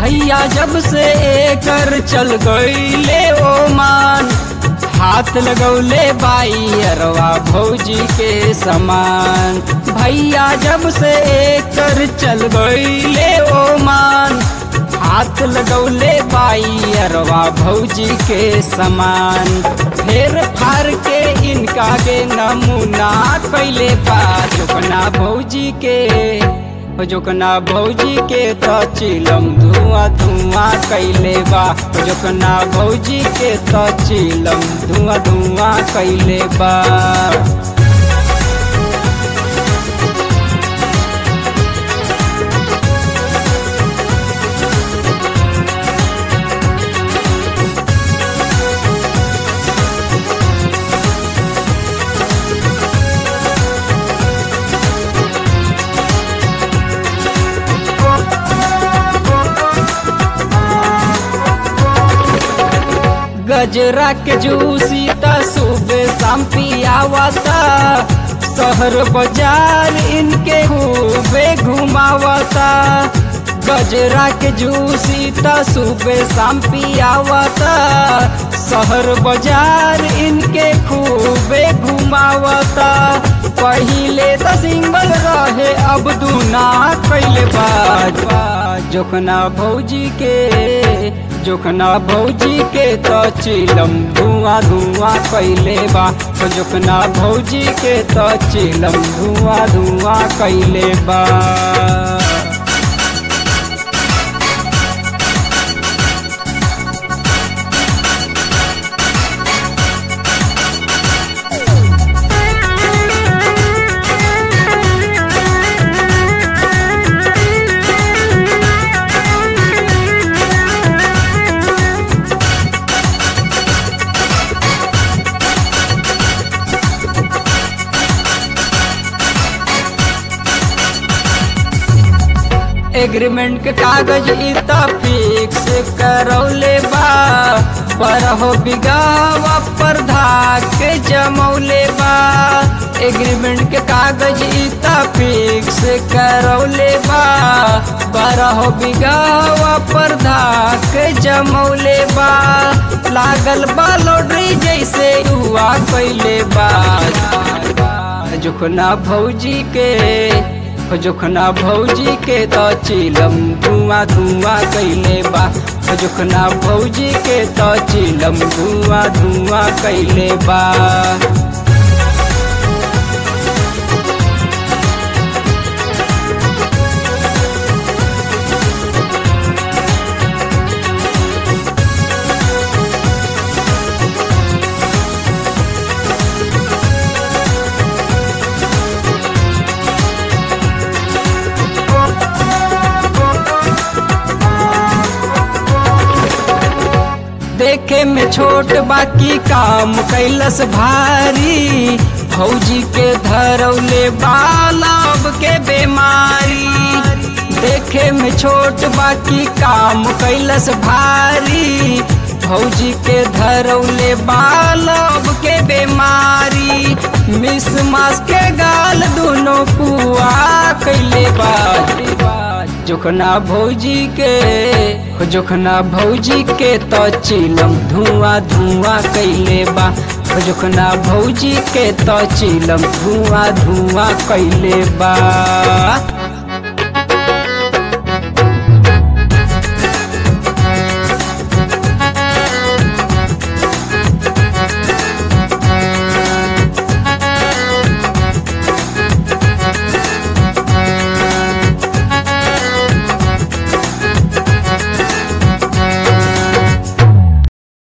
भैया जब से एकर चल गईले ओमान हाथ लगौले बाई अरवा भौजी के समान भैया जब से एकर चल गईले ओमान हाथ लगौले बाई अरवा भौजी के समान फेर फार के इनका के नमूना कैले बा जोकना भौजी के जोकना भौजी के तो चिलम धुआं धुआं कैले बा जोकना भौजी के तो चिलम धुआं धुआं कैले बा गजरा के जूसी त सुबह शाम पियावता शहर बाजार इनके खूबे घुमावता गजरा के जूसी त सुबह शाम पियावता शहर बाजार इनके खूबे घुमावता पहिले त सिंगल रहे अब दूना कैले बाज जोखना भौजी के जोखना भौजी के तो चिलम धुआं धुआं कैले बा जोखना भौजी के तो चिलम धुआं धुआं कैले बा एग्रीमेंट के कागज इता फिक्स करौले बा पर हो बिगावा पर धाके जमौले बा एग्रीमेंट के कागज इता फिक्स करौले बा पर हो बिगावा पर धाके जमौले बा लागल बा लॉटरी जैसे हुआ कैले बा जुखना भौजी के जोखना भौजी के तो चिलम धुआं धुआं कैले बा जोखना भौजी के तो चिलम धुआं धुआं कैले बा देखे में छोट बाकी काम कैलस भारी भौजी के धरौले बालब के बीमारी देखे में छोट बाकी काम कैलस भारी भौजी के धरौले बालब के बीमारी मिस मास के गाल दोनों पुआ कैले बाजी जोखना भौजी के जोखना भौजी के तो चिलम धुआं धुआं कैले बा जोखना भौजी के तो चिलम धुआं धुआं कैले बा